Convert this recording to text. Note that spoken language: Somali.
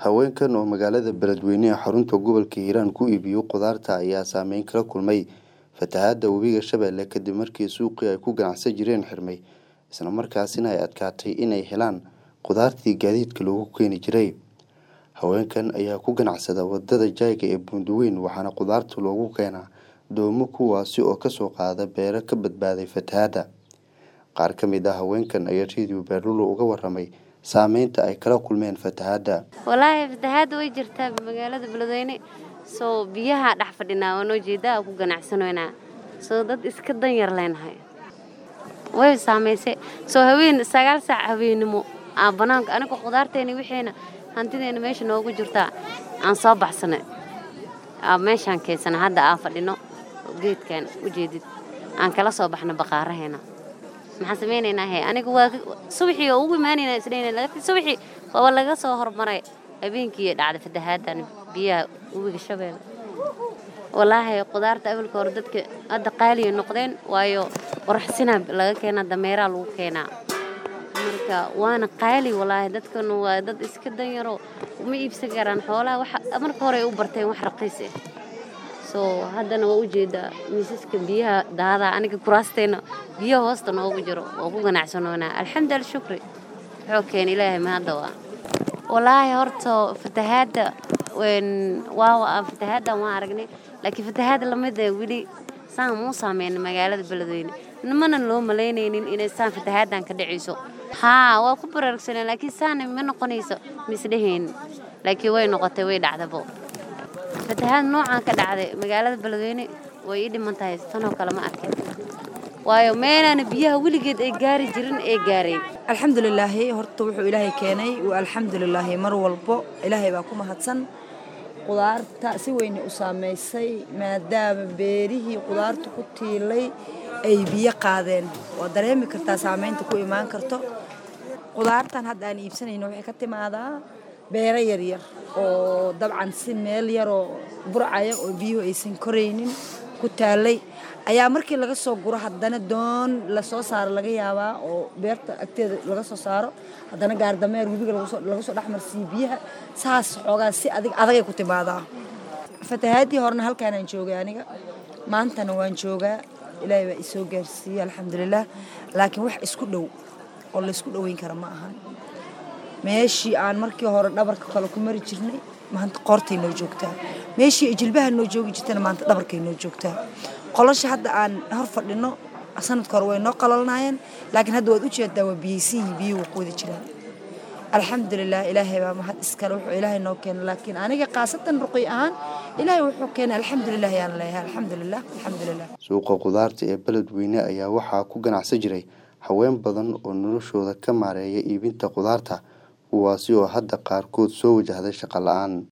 Haweenkan oo magaalada Beledweyne ee xarunta gobolka Hiiraan ku iibiyo khudaarta ayaa saameyn kala kulmay fatahaadda webiga Shabeelle kadib markii suuqii ay ku ganacsan jireen xirmay isla markaasina ay adkaatay inay helaan khudaartii gaadiidka loogu keeni jiray. Haweenkan ayaa ku ganacsada wadada Jayga ee Buundweyn waxaana khudaarta loogu keenaa doomo kuwaasi oo kasoo qaada beero ka badbaaday fatahaadda. Qaar ka mid ah haweenkan ayaa Radio Baarulo uga warramay saameynta ay kala kulmeen fatahaadda. walaahi fatahaadda way jirtaa magaalada beledweyne soo biyaha dhex fadhinaa waa noo jeedaa ku ganacsanoynaa soo dad iska dan yar leenahay way saameysay soo haween sagaal saac habeennimo aan banaanka aniga khudaarteena wixiina hantideena meesha noogu jirtaa aan soo baxsanay aa meeshaan keensana hadda aan fadhino geedkan ujeedid aan kala soo baxno baqaaraheena maxaan samaynaynaa he aniga waa subaxii oo ugu imaanaynaa isdhayna laakiin subaxii waaba laga soo hormaray habeenkii dhacday fatahaaddan biyaha webiga shabeelle walaahi khudaarta awalka hore dadka hadda qaaliya noqdeen waayo qoraxsina laga keenaa dameeraa lagu keenaa marka waana qaali walaahi dadkan waa dad iska danyaro uma iibsan karaan xoolaha waxa marka hore ay u barteen wax raqiis ah soo haddana waa ujeedaa miisaska biyaha daadaa aniga kuraasteena biyaha hoosta noogu jiro oo ku ganacsanoonaa alxamdu alshukri wuxuu keena ilaahay mahadda waa walaahi horta fatahaadda waa fatahaaddan waan aragnay laakiin fatahaadda lamida weli saan muu saameyn magaalada beledweyne nimana loo malaynaynin inay saan fatahaaddan ka dhacayso haa waa ku baraarugsaneen laakiin saana ma noqonayso misdheheen laakiin way noqotay way dhacdabo fatahaad noocaan ka dhacday magaalada beledweyne way ii dhiman tahay tanoo kale ma arkin waayo meelaana biyaha weligeed ay gaari jirin ee gaareen alxamdulilaahi horta wuxuu ilaahay keenay waa alxamdulilaahi mar walbo ilaahay baa ku mahadsan qudaarta si weyne u saamaysay maadaama beerihii qudaarta ku tiilay ay biyo qaadeen waa dareemi kartaa saamaynta ku imaan karto qudaartan hadda aan iibsanayno waxay ka timaadaa beero yaryar oo dabcan si meel yaroo burcaya oo biyuhu aysan koraynin ku taalay ayaa markii laga soo guro haddana doon lasoo saaro laga yaabaa oo beerta agteeda laga soo saaro haddana gaardameer webiga laga soo dhexmarsiiyo biyaha saas xoogaa si adig adagay ku timaadaa fatahaadii horena halkaanaan joogay aniga maantana waan joogaa ilaahay baa isoo gaarsiiyey alxamdulilaah laakiin wax isku dhow oo laysku dhoweyn kara ma ahan meeshii aan markii hore dhabarka kale ku mari jirnay maanta qoortay noo joogtaa meeshii ay jilbaha noo joogi jirtana maanta dhabarkay noo joogtaa qolasha hadda aan hor fadhino sanadka hore way noo qalalnaayeen laakiin hadda waad u jeedaa waa biyeysiihii biyuhu wuu quudi jiraan alxamdulilah ilaahay baa mahad iskale wuxuu ilaahay noo keenay laakiin aniga khaasatan ruqi ahaan ilaahay wuxuu keenay alxamdulilah yaan leeyahay alxamdulilah alxamdulilah suuqa khudaarta ee beledweyne ayaa waxaa ku ganacsan jiray haween badan oo noloshooda ka maareeya iibinta khudaarta kuwaasi oo hadda qaarkood soo wajahday shaqo la-aan